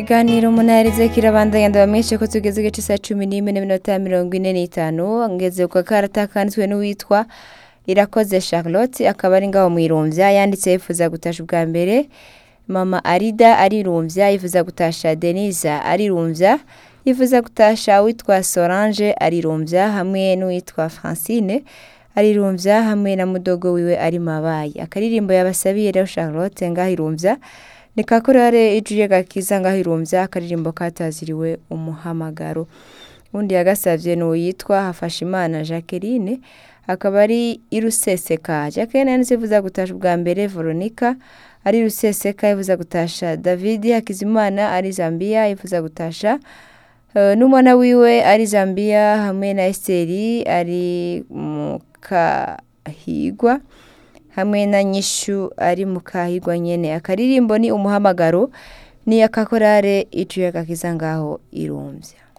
ikiganiro umunaherize kirabandanya ndabamenyeshe ko tugeze igice saa cumi n'imwe n'iminota mirongo ine n'itanu ngeze ku gakarata kanditswe n'uwitwa irakoze charlotte akaba ari ngaho mwirumvya yanditse yifuza gutasha ubwa mbere mama arida arirumvya yifuza gutasha denisa arirumvya yifuza gutasha uwitwa solange arirumvya hamwe n'uwitwa francine arirumvya hamwe na mudogo wiwe ari mabayi akaririmbo yabasabiye rero charlotte ngaho irumvya ni kakorare ijuje gakiza ngaho irumvya akaririmbo kataziriwe umuhamagaro undi yagasavye ni uwitwa hafashimana jacqueline akaba ari iruseseka jacqueline yanditse yifuza gutasha ubwa mbere veronica ari ruseseka yifuza gutasha david hakizimana ari zambia yifuza gutasha Uh, n'umwana wiwe ari zambia hamwe na esiteri ari mu kahigwa hamwe na nyishu ari mu kahigwa nyene akaririmbo ni umuhamagaro ni akakorare icuye gakiza ngaho irumvya